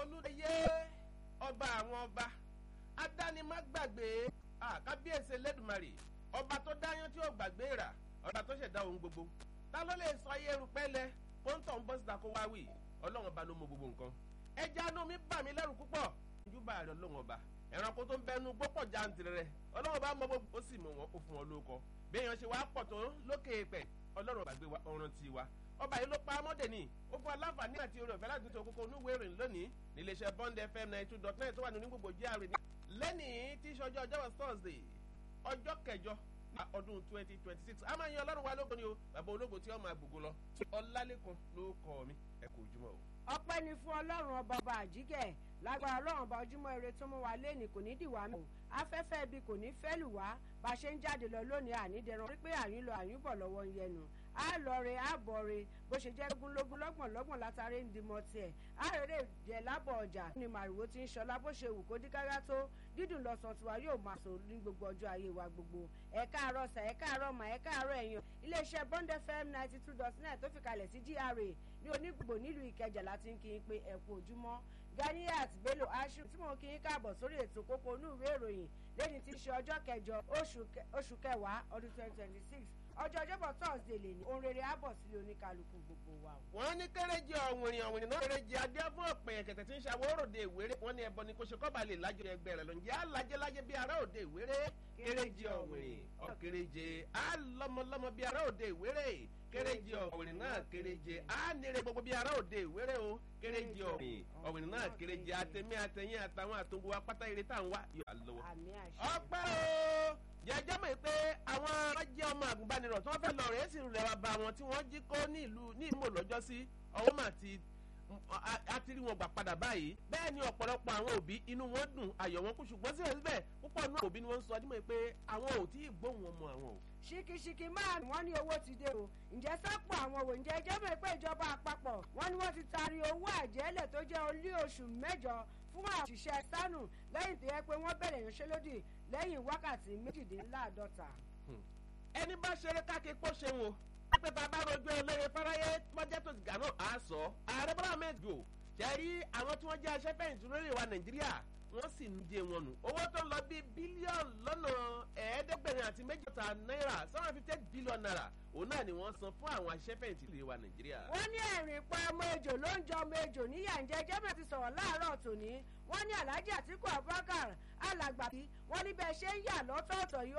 olùdíyé ọba àwọn ọba adánimágbàgbé kábíyèsí lẹ́dùnmarè ọba tó dáyán tí ó gbàgbé rà ọba tó ṣẹ̀dá ohun gbogbo ta ló lè sọ ayé erùpẹ́lẹ̀ kóńtọ̀ ń bọ́ síta kó wá wì ọlọ́run ọba ló mọ gbogbo nǹkan ẹja inú mi bà mí lẹ́rù púpọ̀ ìjúbà rẹ̀ ọlọ́run ọba ẹranko tó ń bẹnu gbọ́pọ̀ jantirẹrẹ ọlọ́run ọba mọ gbogbo ó sì mọ wọn ó fún wọn lóko bí èèyàn ṣe wá pọ̀ tó lókè pẹ̀ ọlọ́run ọba gbé ọ̀ràn ti wa ọba yìí ló pa amọ́dé ni ó fún aláǹfààní àti orí ọ̀fẹ́ láti tó kókó onúwé ìrìn lónìí níléeṣẹ́ bond fm ninety two dot nine tó wà ní onígbògbò jíàrè ní. lẹ́nìí tí í ṣọjọ́ ọjọ́ thursday ọjọ́ kẹjọ ní ọdún twenty twenty six a máa yan ọlọ́run wa lógo ni o bàbá ológo tí ó máa gbogbo lọ ọlálẹ́kan ló kọ́ mi ẹ kò jùmọ̀ o. ọpẹ́ ni fún ọlọ́run ọba ọba àjíkẹ́ lágbára ọlọ́run ọba ojúmọ́ ire tó mú wa léèní kò ní dìwà mọ́ afẹ́fẹ́ ibi kò ní fẹ́ lù wá bá a ṣe ń jáde lọ lónìí ànídẹ̀rán wípé àyín lọ àyín bọ̀ lọ́wọ́ ń yẹnu á lọ re á bọ̀ re bó ṣe jẹ́ lógúnlógún lọ́gbọ̀n lọ́gbọ̀n látàrí ń dimọ̀ tiẹ̀ á rèrè jẹ́ lábọ̀ ọjà ní màrìwò tí ń ṣọlá bó ṣe wù kó dí kára tó dídùn lọ́sàn tiwa yóò máa sọ ní gbogbo ọjọ́ ayé wa gbogbo ẹ káàárọ̀ sà ẹ káàárọ̀ mà ẹ káàárọ̀ ẹ̀yàn iléeṣẹ́ bond fm ninety two dot nine tó fi kalẹ̀ sí gra ní onígbògbò nílùú ìkẹjà láti ń kí n pé ẹ kú ojúmọ́ ganiat bello ashu tí mò ń kí n káàbọ̀ sórí ètò kókó onú ìwé ìròyìn lẹ́ni tí í ṣe ọjọ́ kẹjọ oṣù kẹwàá ọdún twenty twenty six ọjọ́ ọjọ́bọ̀ thursday lè ní ohun rere àbọ̀ sílé oníkálukú gbogbo wa. wọ́n ní kéréje ọ̀wìnrìn ọ̀wìnrìn náà kéréje adé fún ọ̀pẹ̀ kẹ̀tẹ̀ tí ń ṣe àwọn òròde ìwéré wọ́n ní ẹbọ ni kò ṣe kọ́ba lè lájọ ẹgbẹ́ rẹ̀ lọ́njẹ́ alájẹ́lájẹ́ bí ará òde ìwéré kéréje ọ̀wìnrìn ọ̀kéréje alọ́mọlọ́mọ bí ará òde ìwéré kéréje ọ̀wìnrìn náà kéréje á nírè gbogbo bí ará òde ìwéré o kéréje ọ̀wìnrìn ọ̀wìnrin náà kéréje àtẹ̀mí àtẹ̀yìn àtàwọn àtúngbò wa pátá eré tá à ń wá yóò lọ́wọ́. ọpẹ́ o jẹjẹ mọ̀ pé àwọn ọjọ́ ọmọ àgùnbánirọ̀ tí wọ́n fẹ́ lọ rẹ̀ sì rẹ̀ wá bá wọn tí wọ́n jí kó ní ìlú ní ìmọ̀ lọ́jọ́ sí ọwọ́ mà ti àtìrí wọn gbà padà báyìí bẹ́ẹ̀ ni ọ̀pọ̀lọpọ̀ àwọn òbí inú wọn dùn ayọ̀ wọn kú ṣùgbọ́n síbẹ̀síbẹ̀ púpọ̀ náà òbí ni wọ́n ń sọ ọdún mọ̀ pé àwọn ò tí ì gbóhùn ọmọ àwọn o ṣíkíṣíkí máa wọ́n ní owó ti dé o ǹjẹ́ sápò àwọn òwò ǹjẹ́ jẹ́ mọ̀ pé ìjọba àpapọ̀ wọ́n ní wọ́n ti taari owó àjẹ́lẹ̀ tó jẹ́ olí oṣù mẹ́jọ fún àṣìṣe sánù lẹ́yìn tó yẹ pé wọ́n bẹ̀rẹ̀ ìyanṣẹ́lódì lẹ́yìn wákàtí méjìdínláàdọ́ta. ẹni bá ṣeré káàkiri pọ́ ṣeun o pé bàbá rojú eléré fáráyé mọ́jẹ́ tó ti gà náà á sọ ààrẹ bọ́lá mẹ́jọ jẹ́rí àwọn tí wọ́n jẹ́ aṣẹ́fẹ̀yìntì lórí ìwà nàìjíríà wọ́n sì ń jẹ wọn nù. owó tó lọ bí bílíọ̀nù lọ́nà ẹ̀ẹ́dẹ́gbẹ̀rin àti méjìlá náírà seven fifty eight billion naira òun náà ni wọ́n san fún àwọn aṣẹ́fẹ̀yìntì lè wa nàìjíríà. wọ́n ní ẹ̀rìn pa ọmọ ejò ló ń jọ ọmọ ejò níyà ń jẹ́ jẹ́mẹ̀ ti sọ̀rọ̀ láàárọ̀ tòní wọ́n ní alhaji àtìkú abubakar alàgbàbí wọ́n ní bẹ́ẹ̀ ṣe ń yà lọ́tọ̀ọ̀tọ̀ yìí